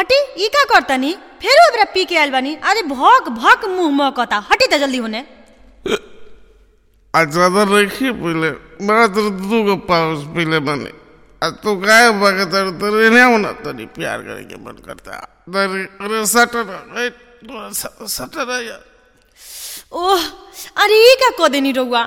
हटी ई का करतनी फेर ओबरा पी के आइल बानी अरे भक भक मुंह महकता हटी त जल्दी होने आज ज्यादा रखी पीले बड़ा तेरे दू को पाउस पीले बने आज तू काय बगे तेरे तेरे नहीं होना तेरी प्यार करे के मन करता तेरे अरे सटर ए सटर या ओह अरे ई का को देनी रउआ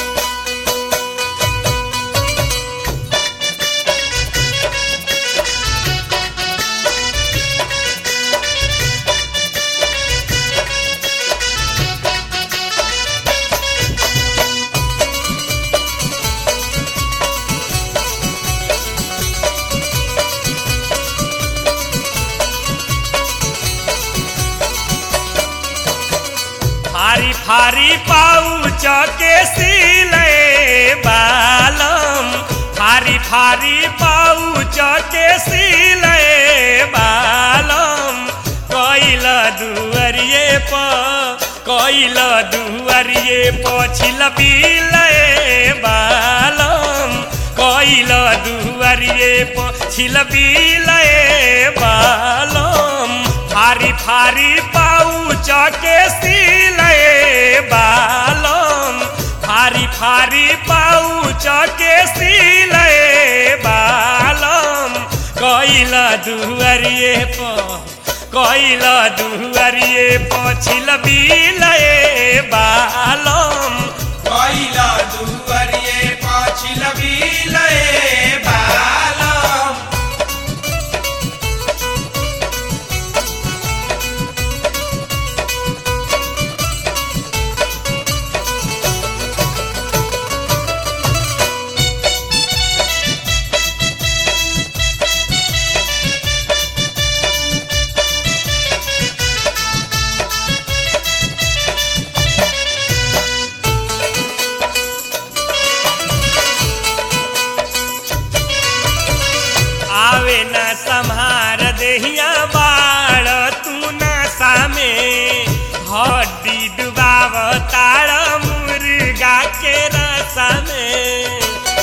फारी फारी पाउच के सिले बालम फारी फारी पाउच के सिले बालम कैल दुअरिए प कैल दुअरिए पछिल बिले बालम कैल दुअरिए पछिल बिले बालम फारी फारी पाउच के सिले बालम फारी फारी पाउच के सिले बालम कैल दुअरिए प कैल दुअरिए पछिल बिले बालम कैला दुवरिये पाछिल बिलये बालम आवे न संहार देहिया बाड़ तू न सामे हड्डी डुबाव तार मुर्गा के रसा में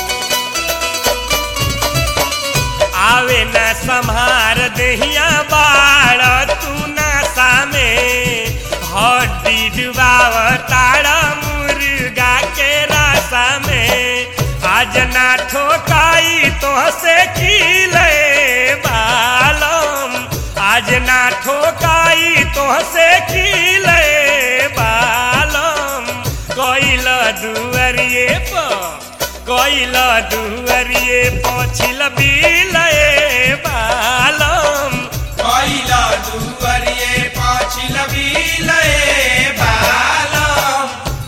आवे न संहार देहिया बाड़ तू न सामे हड्डी डुबाव तार मुर्गा के रसा में आज ना ठोकाई तो से खिले बालम आज ना ठोकाई तो से खिले बालम कोइल दुअरिए प कोइल दुअरिए पछिल बिले बालम कैला दुवरिये पाछिल बिलये बालम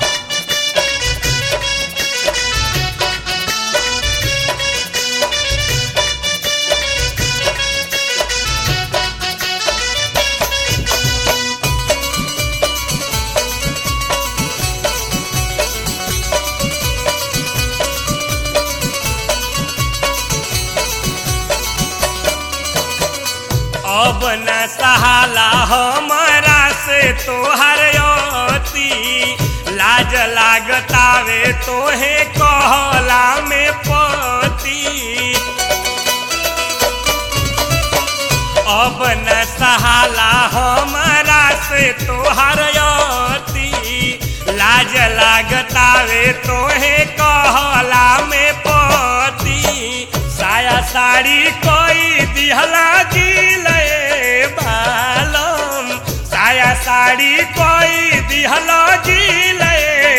अब न सहाला हमारा से तोहर अति लाज लागतावे तोहे कहला में पति अब न सहाला हमारा से तोहर अति लाज लागतावे तोहे कहला में पति साया साड़ी कोई दिहला गिले बालम साया साड़ी कोई दिहला गिले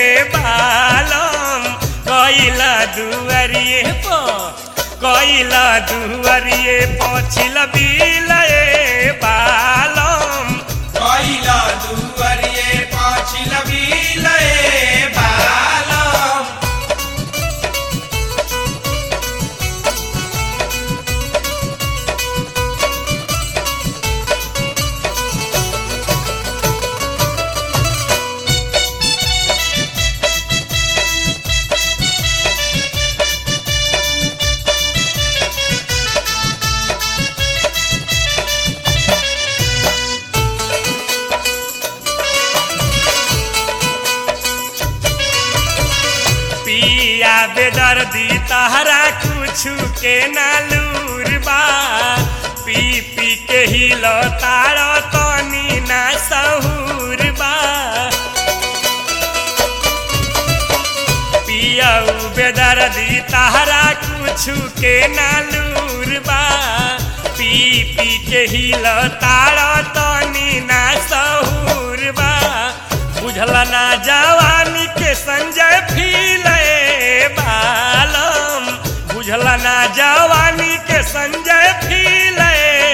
बालम कैला दुअरिए प कैला दुअरिए पछिल बिले बालम कैला दुवरिये पाछिल बिलये बालम पिया बेदर्दी तहरा कुछ के नालूर बा पी पी के हिल तार तनी ना सहूर बा पियऊ बेदर्दी तारा कुछु के नालूर बा पी पी के हिल तार तनी ना सहूर बा बुझल ना जवानी के संजय फीले बालम बुझल ना जवानी के संजय फीले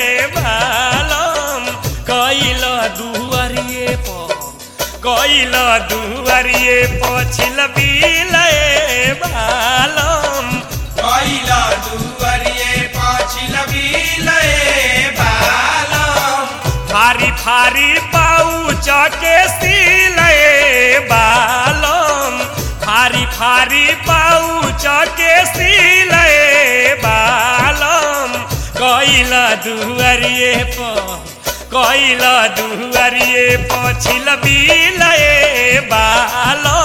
बालम कैल दुआरिए पर कैल दुआरिए पछिल बिले बालम कैला दुवरिये पाछिल बिलए बालम फारी फारी पाउच के सिले बालम फारी फारी पाउच के सिले बालम कैल दुआरिए पर कैल दुआरिए पछिल बिले बालम